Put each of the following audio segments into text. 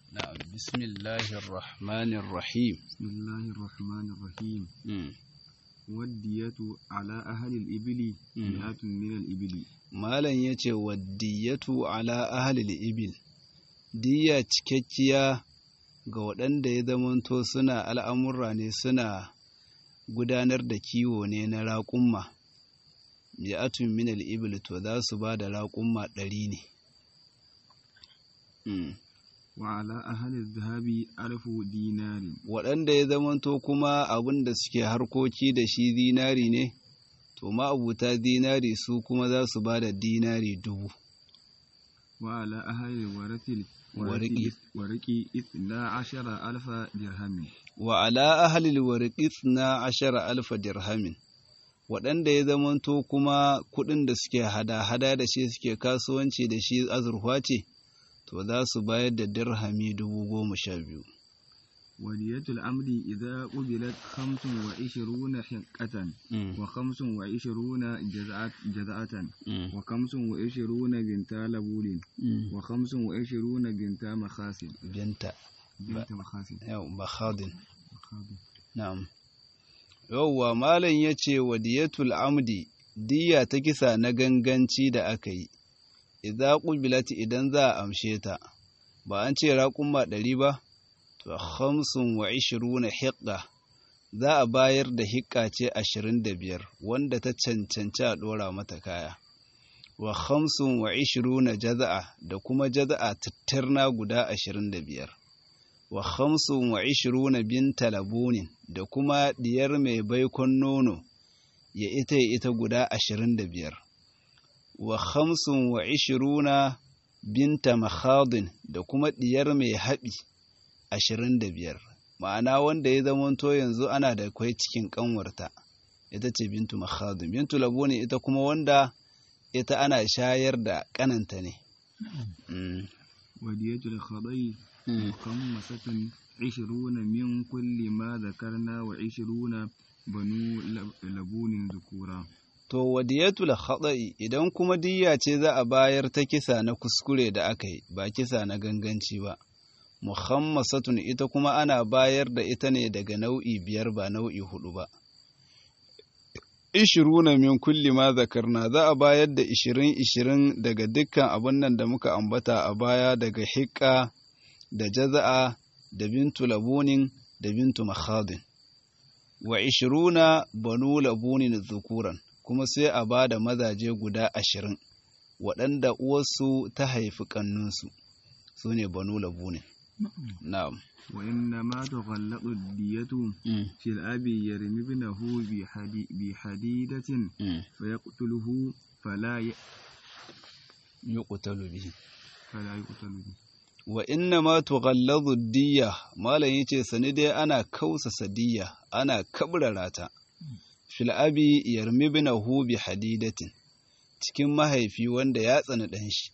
نعم بسم الله الرحمن الرحيم بسم الله الرحمن الرحيم مم. والدية على أهل الإبل مم. مئة من الإبل malam ya ce waddiyatu ala ahalil ibil diya cikakkiya ga waɗanda ya zamanto suna al'amurra ne suna gudanar da kiwo ne na raƙumma mi'atun min ibil to za su ba da raƙumma ɗari ne Mm. وعلى أهل الذهب ألف دينار waɗanda ya zamanto kuma abin da suke harkoki da shi zinari ne to ma'abuta zinari su kuma za su ba da dinari dubu وعلى أهل الورث ورقي. ورقي إثنى عشر ألف درهم wa ala ahalil warqis na ashara alfa dirhamin waɗanda ya zamanto kuma kuɗin da suke hada-hada da shi suke kasuwanci da shi azurfa ce to za su bayar da dirhami dubu goma sha biyu ودية الأمر إذا قبلت خمس وعشرون حقة وخمس وعشرون جزعة, جزعة وخمس وعشرون بنت لبول وخمس وعشرون بنت مخاسن binta بنت مخاسن yau bakhadin مخاسن. na'am yauwa malam ya ce wa diyatul amdi diya ta kisa na ganganci da aka yi idza qubilat idan za a amshe ta ba an ce raƙumma ɗari ba to khamsun wa ishiruna hiqqa za a bayar da hiqqa ce ashirin da biyar wanda ta cancanci a ɗora mata kaya wa khamsun wa ishiruna jaza'a da kuma jaza'a tattarna guda ashirin da biyar wa khamsun wa ishiruna binta labunin da kuma diyar mai baikon nono ya ita ya ita guda ashirin da biyar wa khamsun wa ishiruna binta makhadin da kuma diyar mai haɓi ashirin da biyar ma'ana wanda ya zamanto yanzu ana da kwai cikin kanwarta ita ce bintu makhadin bintu labunin ita kuma wanda ita ana shayar da kananta ne Mm. ودية الخضي مخمسة عشرون من كل ما ذكرنا وعشرون بنو لب- لبون ذكورا To wadiyatul khata'i idan kuma diyya ce za a bayar ta kisa na kuskure da aka yi ba kisa na ganganci ba muhammasatun ita kuma ana bayar da ita ne daga nau'i biyar ba nau'i hudu ba ishiruna min kulli ma zakarna za a bayar da ishirin ishirin daga dukkan abin nan da muka ambata a baya daga hiƙa da jaza'a da bintu labunin da bintu makhadin wa ishiruna banu labunin zukuran kuma sai a ba da mazaje guda ashirin waɗanda uwarsu ta haifi ƙannunsu su ne banu labunin na'am وإنما تغلق الدية في الأب يرمي ابنه بحدي بحديدة فيقتله فلا ي... yuqtalu bihi فلا يقتل به wa inna ma tughalladu diyya malam yace sani dai ana kausasa diyya ana kabrara ta fil abi yarmi ibnahu bi hadidatin cikin mahaifi wanda ya tsani dan shi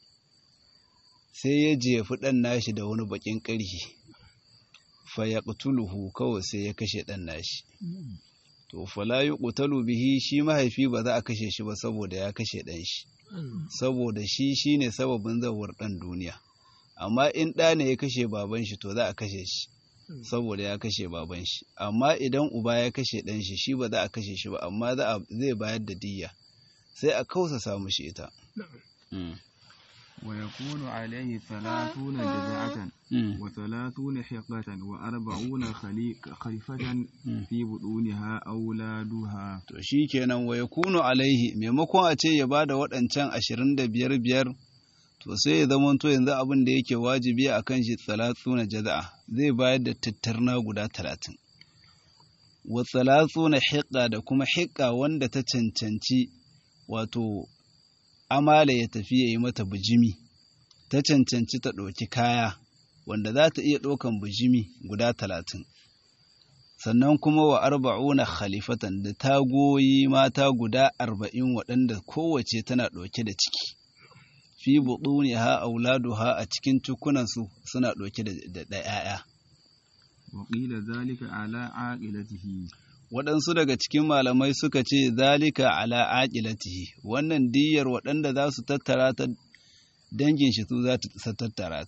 sai ya jefi ɗan nashi da wani bakin ƙarhi fa yaqtuluhu kawai sai ya kashe ɗan nashi to fala yuqtalu bihi shi mahaifi ba za a kashe shi ba saboda ya kashe ɗan shi saboda shi shine sababin zawar ɗan duniya amma in ɗa ne ya kashe baban shi to za a kashe shi saboda ya kashe baban shi amma idan uba ya kashe ɗan shi shi ba za a kashe shi ba amma za a zai bayar da diyya sai a kausa samu shi ita Mm. ويكون عليه ثلاثون جزعة Mm. وثلاثون حقة وأربعون خلي- خليفة Mm. في بطونها أولادها to shi kenan wa yakunu alaihi maimakon a ce ya bada waɗancan ashirin da biyar biyar to sai ya zamanto yanzu abin da yake wajibi a kan shi talatu na jaza'a zai bayar da tattarna guda talatin wa talatu na hiƙa da kuma hiƙa wanda ta cancanci wato amala ya tafi ya yi mata bijimi ta cancanci ta ɗauki kaya wanda za ta iya ɗaukan bijimi guda talatin sannan kuma wa arba'una khalifatan da tagoyi mata guda arba'in waɗanda kowace tana ɗauke da ciki fi buɗuniha auladuha a cikin cikunansu suna ɗauke da da ‘ya'ya وقيل ذلك على عاقلته waɗansu daga cikin malamai suka ce zalika ala aqilatihi wannan diyyar waɗanda za su tattara ta dangin shi su za su tattara ta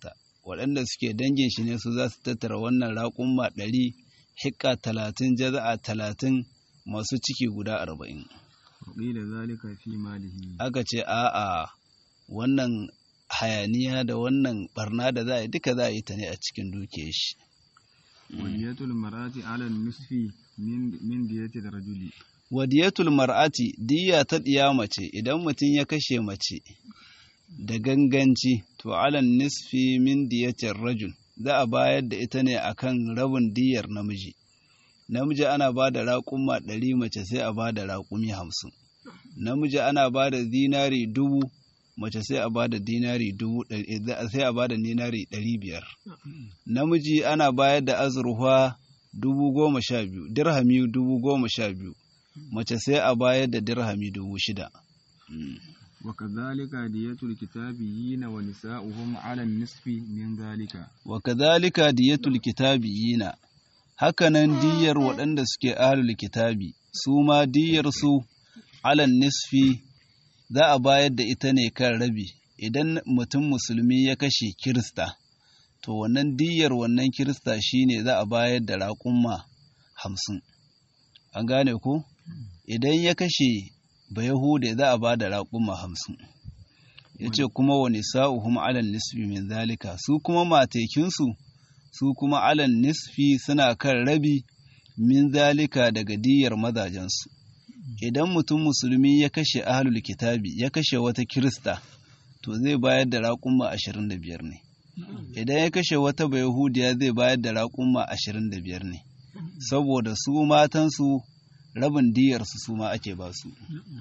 waɗanda suke dangin shi ne su za su tattara wannan raƙumma ɗari hikka talatin jaza'a talatin masu ciki guda arba'in وقيل ذلك في ماله aka ce a'a wannan hayaniya da wannan barna da za a yi duka za a yi ta ne a cikin dukiyar shi ودية المرأة على النصف من من دية الرجل wadiyatul mar'ati diya ta ɗiya mace idan mutum ya kashe mace da ganganci to alan nisfi min diyatir rajul za a bayar da ita ne akan rabin diyar namiji namiji ana ba da raƙuma ɗari mace sai a ba da raƙumi hamsin namiji ana ba da dinari dubu mace sai a ba da dinari dubu ɗari sai a ba da dinari ɗari biyar namiji ana bayar da azurfa dubu goma sha biyu dirhami dubu goma sha biyu mace sai a bayar da dirhami dubu shida وكذلك دية الكتابيين ونساؤهم على النصف من ذلك wa kadhalika diyatul kitabiyina hakanan diyar waɗanda suke ahlul kitabi su ma diyar su alan nisfi za a bayar da ita ne kan rabi idan mutum musulmi ya kashe kirista to wannan diyar wannan kirista shine za a bayar da raƙumma hamsin an gane ko idan ya kashe bayahude za a ba da raƙumma hamsin ya ce kuma wa nisa'uhum alal nisfi min zalika su kuma matekinsu su kuma alal nisfi suna kan rabi min zalika daga diyar mazajensu idan mutum musulmi ya kashe ahlul kitabi ya kashe wata kirista to zai bayar da raƙumma ashirin da biyar ne idan ya kashe wata bayahudiya zai bayar da raƙumma ashirin da biyar ne saboda su matansu rabin diyarsu su ma ake ba su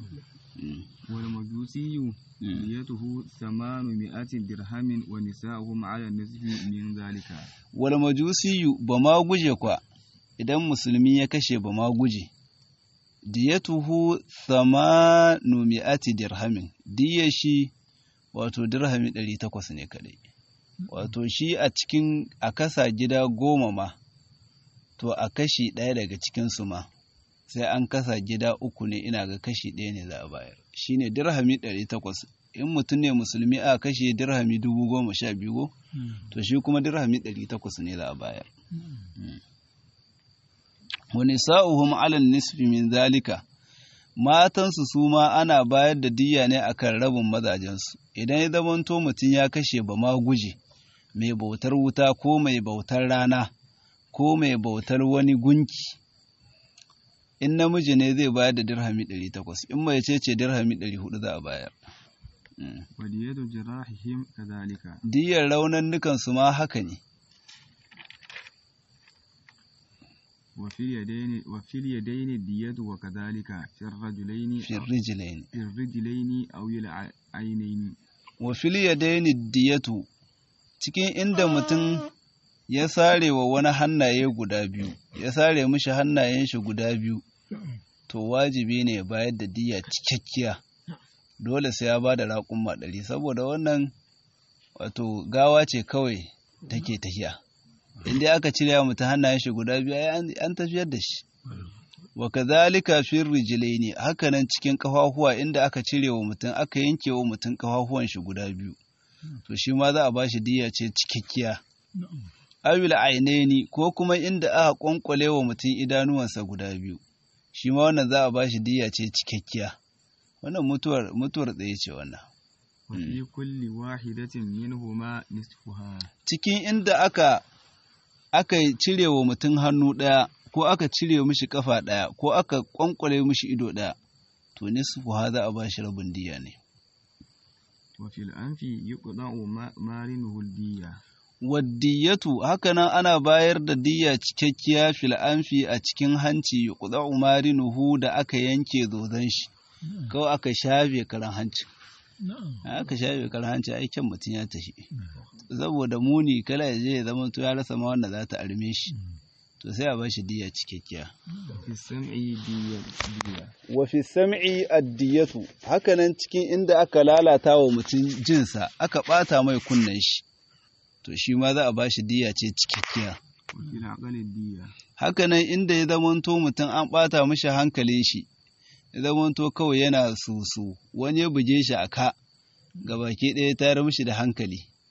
والمجوسي ديته ثمانمائة درهم ونساؤهم على النصف من ذلك wal majusiyu ba ma guje kwa idan musulmi ya kashe ba ma guje diyatuhu thamanu mi'ati dirhamin diyar shi wato dirhami ɗari takwas ne kadai wato shi a cikin a kasa gida goma ma to a kashi ɗaya daga cikinsu ma sai an kasa gida uku ne ina ga kashi ɗaya ne za a bayar shi ne dirhami ɗari takwas in mutum ne musulmi a kashe dirhami dubu goma sha biyu to shi kuma dirhami ɗari takwas ne za a bayar wani sa'uhum alal nisfi min zalika matansu su ma ana bayar da diyya ne akan rabin mazajensu idan ya zamanto mutum ya kashe ba ma guje mai bautar wuta ko mai bautar rana ko mai bautar wani gunki in namiji ne zai bayar da dirhami 800 in mai ce ce dirhami 400 za a bayar ودية جراحهم كذلك diyar raunan su ma haka ne وفي اليدين وفي اليدين الدية وكذلك في الرجلين fi rijlain في الرجلين أو العينين wa fil yadaini diyatu cikin inda mutum ya sare wa wani hannaye guda biyu ya sare mishi hannayen shi guda biyu to wajibi ne ya bayar da diya cikakkiya dole sai ya ba da raƙumma ɗari saboda wannan wato gawa ce kawai take tafiya in dai aka cire wa mutum hannayen shi guda biyu ai an- an tafiyar da shi wa kadhalika fi rijlaini hakanan cikin kafafuwa inda aka cire wa mutum aka yanke wa mutum kafafuwan shi guda biyu to shi ma za a bashi diya ce cikakkiya awil ainaini ko kuma inda aka kwankwale wa mutum idanuwansa guda biyu shi ma wannan za a bashi diya ce cikakkiya wannan mutuwar mutuwar tsaye ce wannan وفي كل واحدة منهما نصفها cikin inda aka aka cire wa mutum hannu ɗaya ko aka cire mishi kafa ɗaya ko aka kwankwale mishi ido ɗaya to nisfu ha za a bashi rabin diya ne وفي الأنف يقطع ما- مارنه الدية waddiyatu hakanan ana bayar da diyya cikakkiya fil anfi a cikin hanci yuqda'u marinuhu da aka yanke zozon shi kawai aka shafe karan hanci aka shafe karan hanci ai kyan mutum ya tafi saboda muni kala ya je ya zama to ya rasa ma wanda za ta arme shi to sai a ba shi diyya cikakkiya في السمع دية دية wa fi sam'i addiyatu hakanan cikin inda aka lalata wa mutum jinsa aka bata mai kunnen shi to shi ma za a ba shi diyya ce cikakkiya وفي العقل الدية hakanan inda ya zamanto mutum an ɓata mishi hankalin shi ya zamanto kawai yana susu wani ya buge shi a ka baki ɗaya ya tayar mishi da hankali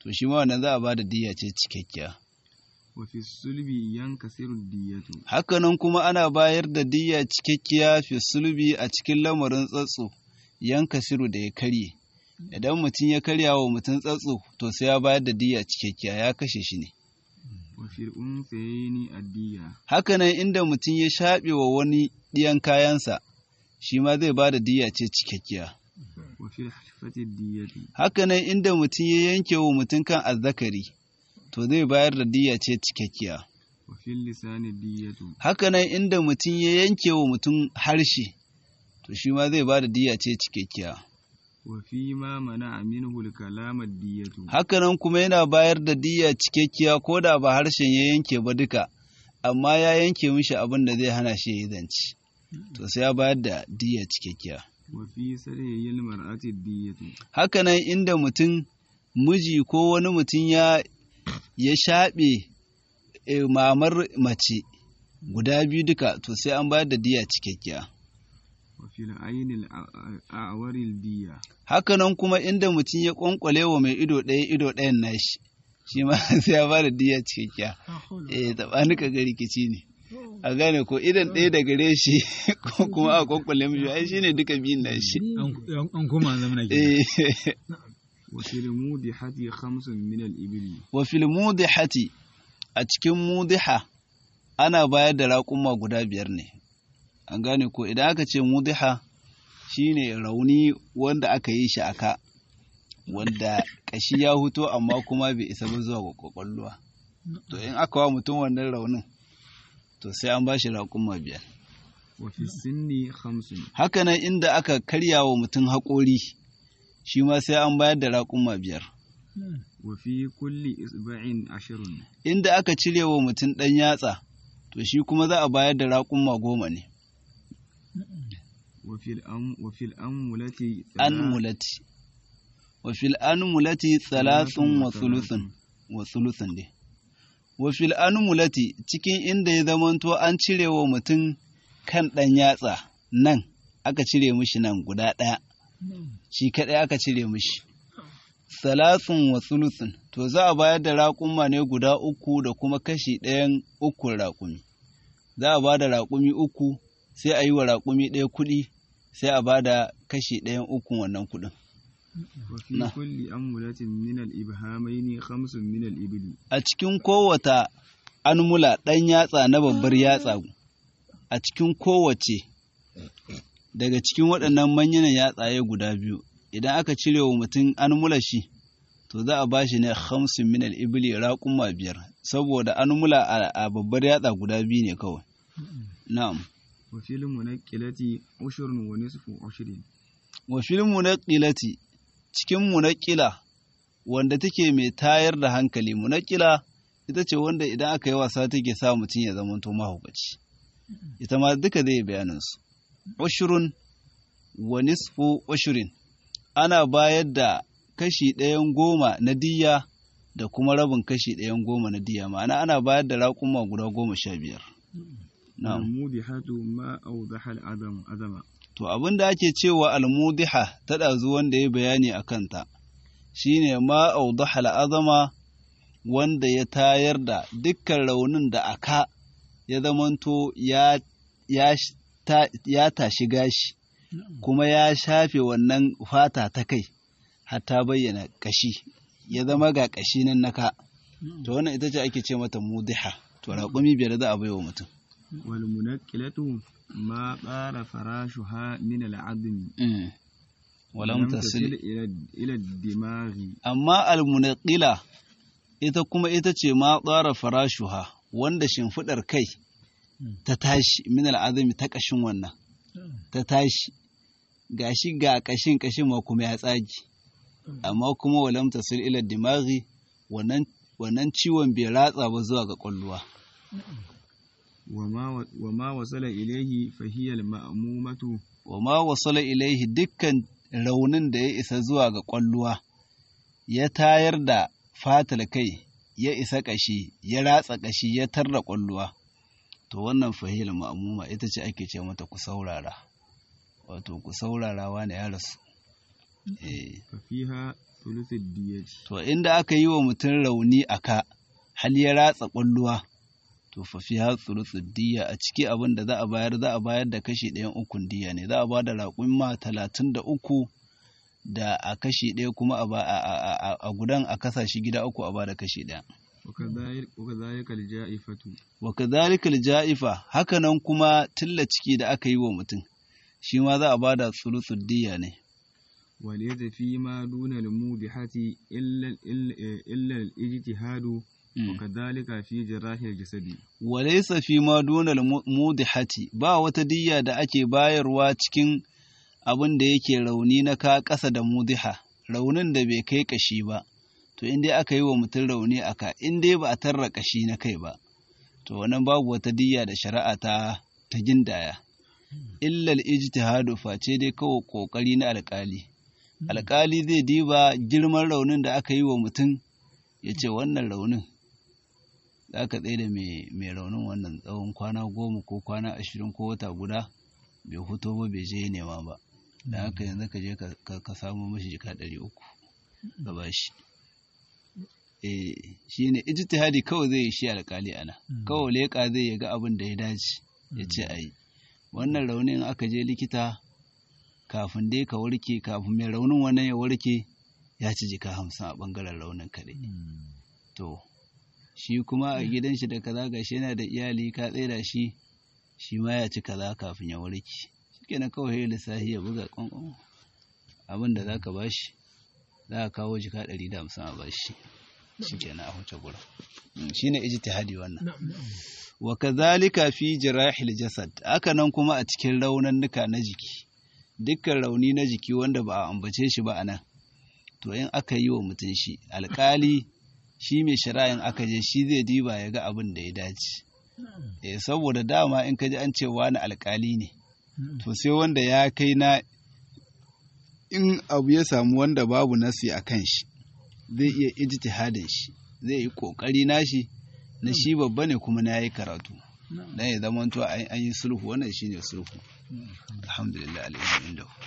to shi ma wannan za a ba da diya ce cikakkiya wa fi sulbi yankasiru diyatu hakanan kuma ana bayar da diya cikakkiya fi sulbi a cikin lamarin tsatso yanka siru da ya karye idan mutum ya karya wa mutum tsatso to sai ya bayar da diya cikakkiya ya kashe shi ne wa fi unsayni addiya hakanan inda mutum ya shaɓe wa wani ɗiyan kayansa shi ma zai ba da diya ce cikakkiya wa fi hafati diyatu hakanan inda mutum ya yanke wa mutum kan azzakari to zai bayar da diya ce cikakkiya wa fi lisani diyatu hakanan inda mutum ya yanke wa mutum harshe to shi ma zai ba da diya ce cikakkiya wa fi ma mana minhu al-kalama diyatu hakanan kuma yana bayar da diya cikakkiya ko da ba harshen ya yanke ba duka amma ya yanke mishi abin da zai hana shi ya yi zance to sai ya bayar da diya cikakkiya wa fi sariyil mar'ati diyatu hakanan inda mutum miji ko wani mutum ya ya shaɓe e, mamar mace guda biyu duka to sai an bayar da diya cikakkiya wa fi al-aynil a'waril diya hakanan kuma inda mutum ya kwankwale wa mai ido ɗaya ido ɗayan nashi shi ma sai ya bada diya cikakkiya eh tsabani ka ga rikici ne a gane ko idan ɗaya da gare shi ko kuma a kwankwale mishi ai shine duka biyun nashi an koma zamana ke eh wa fi al-mudihati khamsun min al-ibli wa fil mudihati a cikin mudiha ana bayar da raƙuma guda biyar ne an gane ko idan aka ce mudiha shine rauni wanda aka yi shi aka wanda kashi ya huto amma kuma bai isa ba zuwa ga kwakwalwa to in aka wa mutum wannan raunin to sai an ba shi raƙuma biyar wa fi sinni khamsun hakanan inda aka karya wa mutum haƙori shi ma sai an bayar da raƙuma biyar wa fi kulli isba'in ashrun inda aka cire wa mutum ɗan yatsa to shi kuma za a bayar da raƙuma goma ne wa fi al-am wa fi al-amulati anmulati wa fil anmulati thalathun wa thuluthun wa thuluthun ne wa fil anmulati cikin inda ya zamanto an cire wa mutum kan ɗan yatsa nan aka cire mishi nan guda ɗaya shi kaɗai aka cire mishi salasun wa thuluthun to za a bayar da raƙuma ne guda uku da kuma kashi ɗayan ukun raƙumi za a ba da raƙumi uku sai a yi wa raƙumi ɗaya kuɗi sai a ba da kashi ɗayan ukun wannan kuɗin wa fi Na. kulli amulatin min al-ibhamaini khamsun min al-ibli a cikin kowata anmula ɗan yatsa na babbar yatsa a cikin kowace daga cikin waɗannan manyan yatsaye guda biyu idan aka cire wa mutum anmula shi to za a bashi ne hamsin min al-ibli raƙuma biyar saboda anmula a, a babbar yatsa guda biyu ne kawai na'am wa fi al-munaqqilati ushrun wa nisfu ushrin wa fil munaqilati cikin munaqila wanda take mai tayar da hankali munaqila ita ce wanda idan aka yi wasa take sa mutum ya zama to mahaukaci ita ma duka zai bayanin su ushrun wa nisfu ushrin ana bayar da kashi ɗayan goma na diya da kuma rabin kashi ɗayan goma na diya ma'ana ana bayar da raƙuma guda goma sha biyar na'am al-mudihatu ma awdaha al-adam adama To abin da ake cewa almudiha ta ɗazu wanda ya bayani a kanta shi ne ma audaha al'azama wanda ya tayar da dukkan raunin da aka ya zamanto ya, ya, sh- ta- ya tashi gashi kuma ya shafe wannan fata ta kai har ta bayyana ƙashi ya zama ga ƙashi nan naka to wannan ita ce ake ce mata mudiha to raƙumi biyar za a baiwa mutum wal munaqqilatu ma qara farashuha min al-'adm Mm. walam tasil ila ila ad-dimaghi amma almunaqila ita kuma ita ce ma tsara farashuha wanda shimfiɗar kai ta tashi min al'azumi ta ƙashin wannan ta tashi gashi ga ƙashin ƙashin ma kuma ya tsagi amma kuma walam tasil ila dimaghi wannan wannan ciwon bai ratsa ba zuwa ga ƙwalluwa وما وما وصل إليه فهي المأمومة wa ma wasala ilaihi dukkan raunin da ya isa zuwa ga ƙwalluwa ya tayar da fatal kai ya isa ƙashi ya ratsa ƙashi ya tarra ƙwalluwa to wannan fahil ma'amuma ita ce ake ce mata ku saurara wato ku saurara wani ya rasu eh ففيها thuluth diyati to inda aka yi wa mutum rauni a ka hal ya ratsa ƙwalluwa to fa fi hatsuru diya a ciki abin da za a bayar za a bayar da kashi ɗayan ukun diya ne za a ba da raƙumma talatin da uku da a kashi ɗaya kuma a, ba- a- a- a- a gudan a kasa shi gida uku a ba da kashi ɗaya وكذلك وكذلك الجائفة wa kadhalika ja'ifa hakanan kuma tilla ciki da aka yi wa mutum shi ma za a ba da tsulutsud diya ne وليس فيما دون الموضحة إلا إلا إلا الاجتهاد وكذلك في جراح الجسد walaysa fi ma dunal mu- mudihati ba wata diyya da ake bayarwa cikin abin da yake rauni na ka ƙasa da mudiha raunin da bai kai kashi ba to in dai aka yi wa mutum rauni a ka in dai ba a tarra kashi na kai ba to wannan babu wata diyya da shari'a ta ta gindaya illal ijtihadu face dai kawai kokari na alkali alkali zai diba girman raunin da aka yi wa mutum ya ce wannan raunin za ka tsaye da mai raunin wannan tsawon kwana goma ko kwana ashirin ko wata guda bai fito ba bai je nema ba da haka yanzu ka je ka- ka samu mashi jika ɗari uku ka ba shi eh shi ne ijtihadi kawai zai yi shi alkali ana kawai leƙa zai ya ga abin da ya dace ya ce a yi wannan raunin aka je likita kafin dai ka warke kafin mai raunin wannan ya warke ya ci jika hamsin a ɓangaren raunin kaɗai to shi kuma a gidan shi da kaza gashi yana da iyali ka tsaida shi shi ma ya ci kaza kafin ya warke shikenan kawai ya lissafi ya buga kwankwan abin da zaka bashi za ka kawo jika ɗari da hamsin a bashi shikenan a huce gurin Mm, shine ijtihadi wannan wa kadhalika fi jirahil jasad haka nan kuma a cikin raunannuka na jiki dukkan rauni na jiki wanda ba a ambace shi ba anan to in aka yi wa mutum shi alkali shi mai shari'in aka je shi zai diba ya ga abin da ya dace eh saboda dama in ka ji an ce wani alkali ne to sai wanda ya kai na in abu ya samu wanda babu nasi a kan shi zai iya ijtihadin shi zai yi kokari nashi na shi babba ne kuma na yayi karatu dan ya zama to an yi sulhu wannan shine sulhu alhamdulillah alhamdulillah